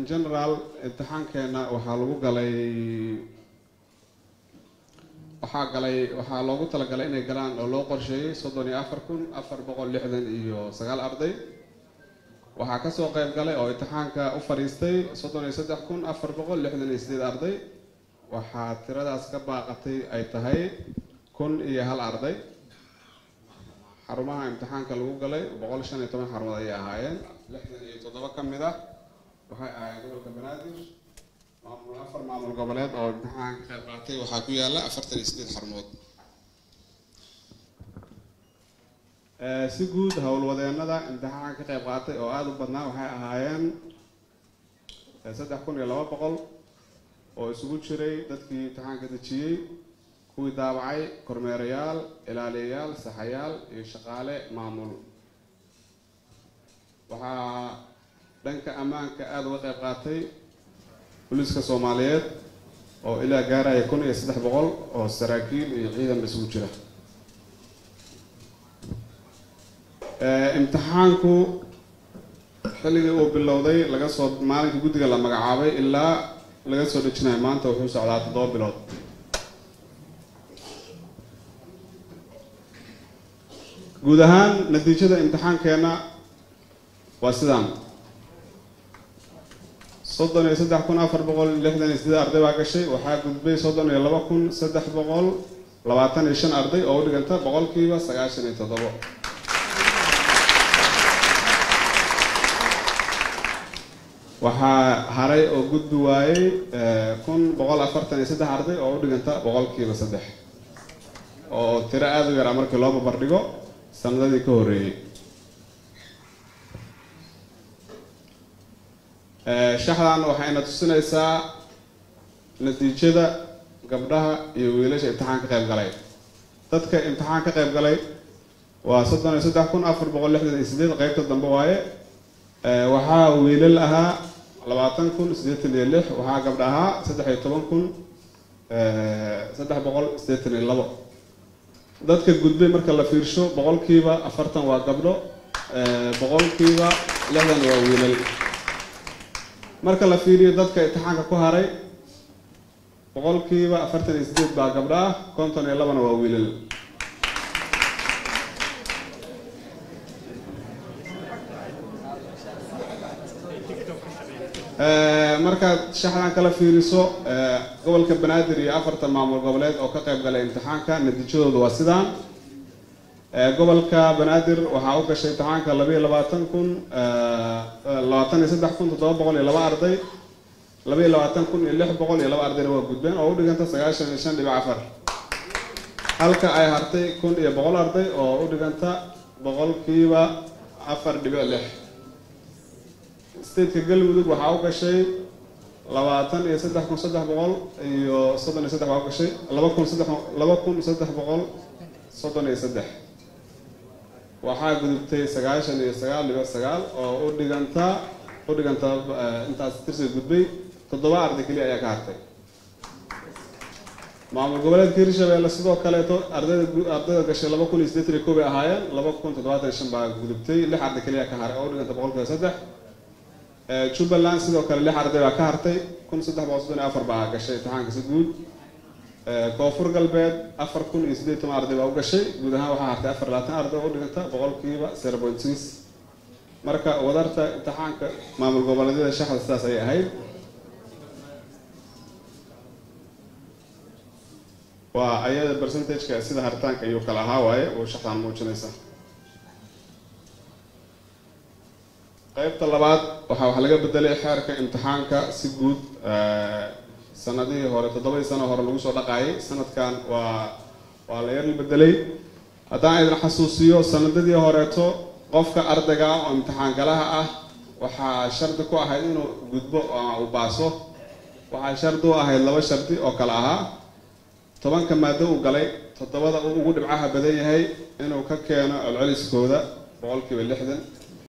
in general imtixaankeena waxaa lagu galay waxaa galay waxaa loogu talagalay inay galaan oo loo qorsheeyey soddon iyo afar kun afar boqol lixdan iyo sagaal arday waxaa kasoo qeyb galay oo imtixaanka u fadhiistay soddon iyo saddex kun afar boqol lixdan iyo sideed arday waxaa tiradaas ka baaqatay ay tahay kun iyo hal arday xarumaha imtixaanka lagu galay boqol shan iyo toban xarumood ayay ahaayeen lixdan iyo toddoba ka mid ah waxay ahaayeen gobolka banaadir maamul afar maamul goboleed oo imtixaanka ka qayb qaatay waxaa ku yaala afartan iyo sideed xarumood si guud howlwadeenada imtixaanka ka qayb qaatay oo aada u badnaa waxay ahaayeen saddex kun iyo laba boqol oo isugu jiray dadkii imtixaanka dejiyey kuwii daabacay kormeerayaal ilaaliyayaal saxayaal iyo shaqaale maamul waxaa dhanka ammaanka aada uga qayb qaatay booliiska soomaaliyeed oo ilaa gaaraya kun iyo saddex boqol oo saraakiil iyo ciidan isugu jira imtixaanku xilligii uu bilowday laga soo maalinka guddiga la magacaabay ilaa laga soo dhejinayo maanta wuxuu socdaa toddoba bilood guud ahaan natiijada imtixaankeena waa sidaan soddon iyo saddex kun afar boqol lixdan iyo sideed arday baa gashay waxaa gudbay soddon iyo laba kun saddex boqol labaatan iyo shan arday oo u dhiganta boqolkiiba sagaashan iyo toddobo waxaa haray oo gudbi waayey kun boqol afartan iyo saddex arday oo u dhiganta boqolkiiba saddex oo tiro aada u yaraa markii loo babardhigo sanadadii ka horreeyey shaxdan waxayna tusinaysaa natiijada gabdhaha iyo wiilasha imtixaan ka qayb galay dadka imtixaan ka qayb galay waa soddon iyo saddex kun afar boqol lixdan iyo sideed qeybta dambe waaye waxaa wiilal ahaa labaatan kun siddeetan iyo lix waxaa gabdha ahaa saddex iyo toban kun saddex boqol siddeetan iyo labo dadka gudbay marka la fiirsho boqolkiiba afartan waa gabdho boqolkiiba lixdan waa wiilal marka la fiiriyo dadka imtixaanka ku haray boqolkiiba afartan iyo sideed baa gabdho ah konton iyo labana waa wiilal markaad shaxdan kala fiiriso gobolka banaadir iyo afarta maamul goboleed oo ka qayb galay imtixaanka natiijadooda waa sidaan gobolka banaadir waxaa u gashay imtixaanka labaiyo labaatan kun labaatan iyo saddex kun toddoba boqol iyo laba arday labaiyo labaatan kun iyo lix boqol iyo laba ardayna waa gudbeen oo u dhiganta sagaashan iyo shan dhibic afar halka ay hartay kun iyo boqol arday oo u dhiganta boqolkiiba afar dhibic lix stateka galmudug waxaa u gashay labaatan iyo saddex kun saddex boqol iyo soddon iyo saddex baa u gashay laba kun saddex laba kun saddex boqol soddon iyo saddex waxaa gudubtay sagaashan iyo sagaal dhibic sagaal oo u dhiganta u dhiganta intaas tirsiga gudbay toddoba arday keliya ayaa ka hartay maamul goboleedka hirshabeelle sidoo kaleeto ardayda ardayda gashay laba kun iyo siddeetan iyo kow bay ahaayeen laba kun toddobaatan iyo shan baa gudubtay lix arday keliya ka haray oo u dhiganta boqolkiiba saddex jubbaland sidoo kale lix arday baa ka hartay kun saddex boqol soddon iyo afar baa gashay imtixaanka si guud koonfur galbeed afar kun iyo siddeed toban arday baa u gashay guud ahaan waxaa hartay afar labaatan arday oo u dhiganta boqolkiiba zero point six marka wadarta imtixaanka maamul goboleedyada shaxda sidaas ayay ahayd waa ayada percentageka sida haritaanka ayuu kala ahaa waaye oo shaxdan muujinaysa qaybta labaad waxaa wax laga bedelay xeerka imtixaanka si guud sanadihii hore toddobadii sano hore lagu soo dhaqaayay sanadkan waa waa la yar bedelay haddaan idin xasuusiyo sanadadii horeeto qofka ardayga ah oo imtixaan galaha ah waxaa shardi ku ahayd inuu gudbo ama uu baaso waxaa shardi u ahayd laba shardi oo kale ahaa tobanka maado uu galay toddobada uu ugu dhibcaha badan yahay inuu ka keeno celceliskooda boqolkiiba lixdan